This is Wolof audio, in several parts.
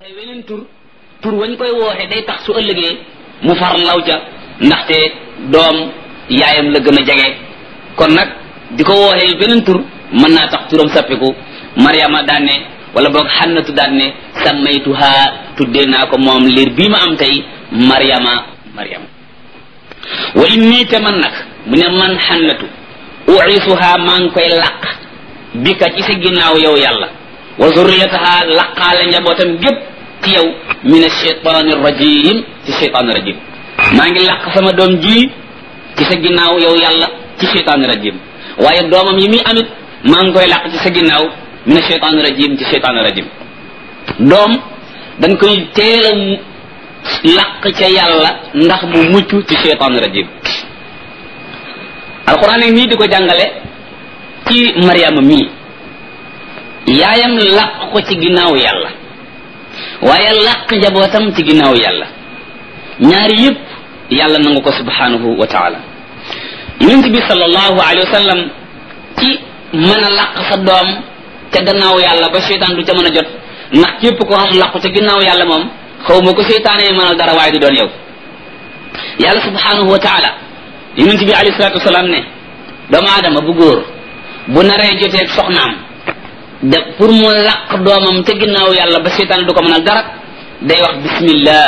wooxe weneen tur tur wañ koy wooxe day tax su ëllëgee mu far law ca ndaxte doom yaayam la gën a jege kon nag di ko wooxee beneen tur mën naa tax turam sappiku mariama daan ne wala boog xannatu daan ne sammaytuha tuddee naa ko moom liir bii ma am tey mariama mariama wa inni te man nag mu ne man xannatu uisuha maa ngi koy làq bi ka ci sa ginnaaw yow yàlla wa zurriyataha laqaale njabootam gépp ci yow min alcheytaani rajim ci cheytaani rajim maa ngi làq sama doom ji ci sa ginnaaw yow yàlla ci cheytaani rajim waaye doomam yi muy amit maa ngi koy làq ci sa ginnaaw min alcheytaani rajim ci cheytaani rajim doom dañ koy teel a làq ca yàlla ndax mu mucc ci cheytaani rajim alquran nag nii di ko jàngale ci mariama mii yaayam làq ko ci ginnaaw yàlla waaye làq njabootam ci ginnaaw yàlla ñaari yëpp yàlla nangu ko subhanahu wa taala yonent bi sallallahu alayhi wa sallam ci mën a làq sa doom ca gannaaw yàlla ba seytaan du ca mën a jot ndax képp ko xam làqu ca ginnaaw yàlla moom xaw ma ko seytaanee mënal dara waaye du doon yow yàlla subhanahu wa taala yonent bi alayhi salatu wasalaam ne doomu aadama bu góor bu naree joteeg soxnaam de pour mu làq doomam ca ginnaaw yàlla ba seytaan du ko mënal dara day wax bismillah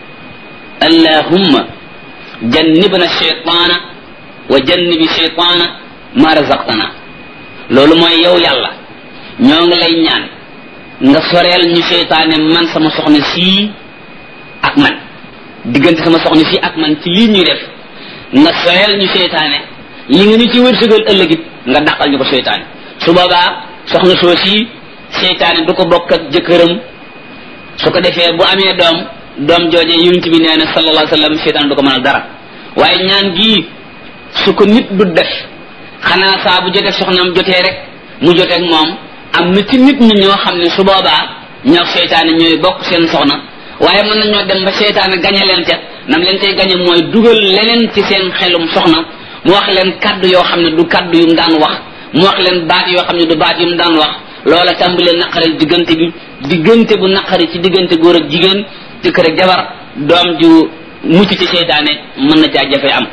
allahumma jannibna shaytaana wa jannibi shaytaana ma razaqtana loolu mooy yow yàlla ñoo ngi lay ñaan nga soreel ñu seytaane man sama soxna sii ak man diggante sama soxna sii ak man ci lii ñuy def nga soreel ñu seytaane li nga ñu ci wërsëgal ëllëgit nga dàqal ñu ko seytaane su boobaa soxna soo sii seytaane du ko bokk ak jëkkëram su ko defee bu amee doom doom jooje yonent bi nee na sallallahu alayhi wa sallam seytaane du ko mënal dara waaye ñaan gii su ko nit du def xanaa saa bu jotee soxnaam jotee rek mu joteeg moom am na ci nit ñi ñoo xam ne su boobaa ñoo seytaane ñooy bokk seen soxna waaye mën nañoo dem ba seytaane gañe leen ca nam leen tey gañe mooy dugal leneen ci seen xelum soxna mu wax leen kaddu yoo xam ne du kaddu yu mu daan wax mu wax leen baat yoo xam ne du baat yu mu daan wax loola tàmbalee naqari diggante bi diggante bu naqari ci diggante góor ak jigéen jëkkër ak jabar doom ju mucc ci seytaane mën na caa jafe am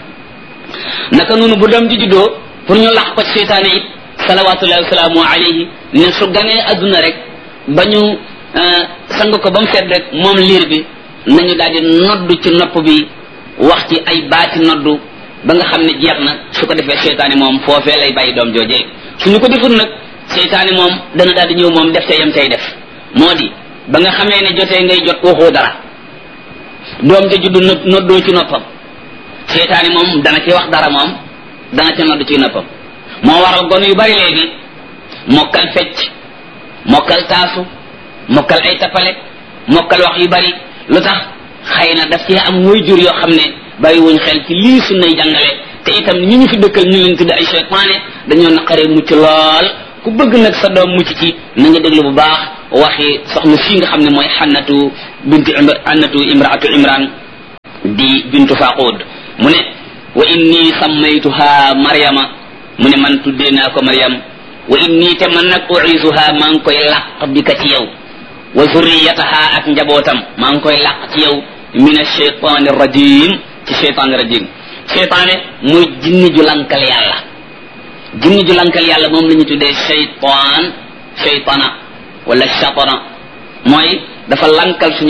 naka noonu bu doom ji juddoo pour ñu lax ko ci seytaane it salawatullahi wasalaamu alayhi ne su ganee adduna rek ba ñu sang ko ba mu seet rek moom liir bi nañu daal di noddu ci nopp bi wax ci ay baati noddu ba nga xam ne jeex na su ko defee seytaane moom foofee lay bàyyi doom joojee suñu ko deful nag seytaane moom dana daal di ñëw moom def te yam tey def moo di ba nga xamee ne jotee ngay jot waxoo dara doom ja juddu noddoo ci noppam seytaane moom dana ci wax dara moom dana ci nodd ci noppam moo waral gone yu bari léegi mokkal fecc mokkal taasu mokkal ay tappale mokkal wax yu bari lu tax xëy na daf cee am way jur yoo xam ne bàyyi wuñ xel ci lii sunnay jàngale te itam ñi ñu fi dëkkal ñu leen tudde ay seytaane dañoo naqaree mucc lool ku bëgg nag sa doom mucc ci na nga déglu bu baax waxi soxna fii nga xam ne mooy xannatu bintu xannatu imraatu imran di bintu faqud mu ne wa inni sammaytuha maryama mu ne man tuddee naa ko maryam wa inni te man nag uisuha maa ngi koy làq bi ka ci yow wa zurriyataha ak njabootam maa ngi koy làq ci yow min alcheytan rajim ci cheytan rajim cheytaane muy jinni ju lankal yàlla jinni ju lankal yàlla moom la ñu tuddee cheytan cheytana wala chatana mooy dafa lankal suñu